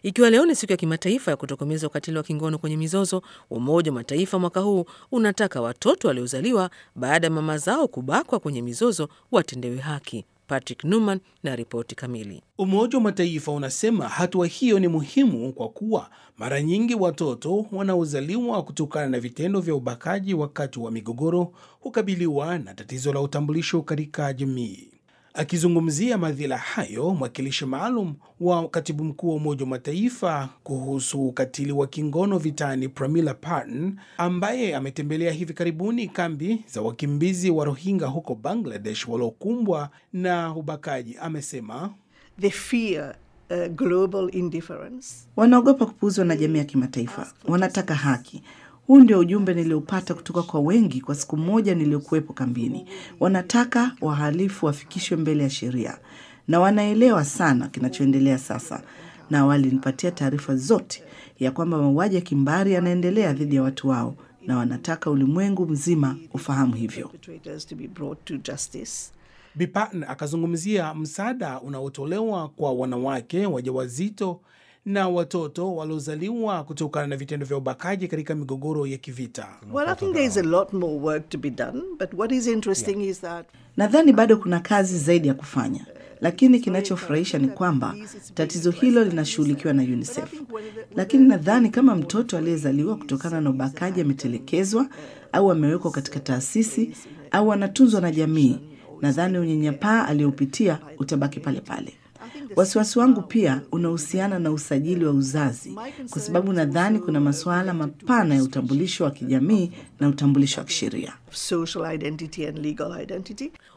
Ikiwa leo ni siku ya kimataifa ya kutokomeza ukatili wa kingono kwenye mizozo, Umoja wa Mataifa mwaka huu unataka watoto waliozaliwa baada ya mama zao kubakwa kwenye mizozo watendewe haki. Patrick Numan na ripoti kamili. Umoja wa Mataifa unasema hatua hiyo ni muhimu kwa kuwa mara nyingi watoto wanaozaliwa kutokana na vitendo vya ubakaji wakati wa migogoro hukabiliwa na tatizo la utambulisho katika jamii. Akizungumzia madhila hayo, mwakilishi maalum wa katibu mkuu wa Umoja wa Mataifa kuhusu ukatili wa kingono vitani, Pramila Patten, ambaye ametembelea hivi karibuni kambi za wakimbizi wa Rohingya huko Bangladesh waliokumbwa na ubakaji, amesema They fear uh, global indifference. Wanaogopa kupuuzwa na jamii ya kimataifa, wanataka haki. Huu ndio ujumbe niliopata kutoka kwa wengi kwa siku moja niliyokuwepo kambini. Wanataka wahalifu wafikishwe mbele ya sheria, na wanaelewa sana kinachoendelea sasa, na walinipatia taarifa zote ya kwamba mauaji ya kimbari yanaendelea dhidi ya watu wao, na wanataka ulimwengu mzima ufahamu hivyo. Perpetrators to be brought to justice. Bi Patten akazungumzia msaada unaotolewa kwa wanawake wajawazito na watoto waliozaliwa kutokana na vitendo vya ubakaji katika migogoro ya kivita. Well, I think there is a lot more work to be done, but what is interesting is that Nadhani bado kuna kazi zaidi ya kufanya, lakini kinachofurahisha ni kwamba tatizo hilo linashughulikiwa na UNICEF. Lakini nadhani kama mtoto aliyezaliwa kutokana na ubakaji ametelekezwa au amewekwa katika taasisi au anatunzwa na jamii, nadhani unyanyapaa aliyopitia utabaki pale pale. Wasiwasi wangu pia unahusiana na usajili wa uzazi, kwa sababu nadhani kuna masuala mapana ya utambulisho wa kijamii na utambulisho wa kisheria. social identity and legal identity.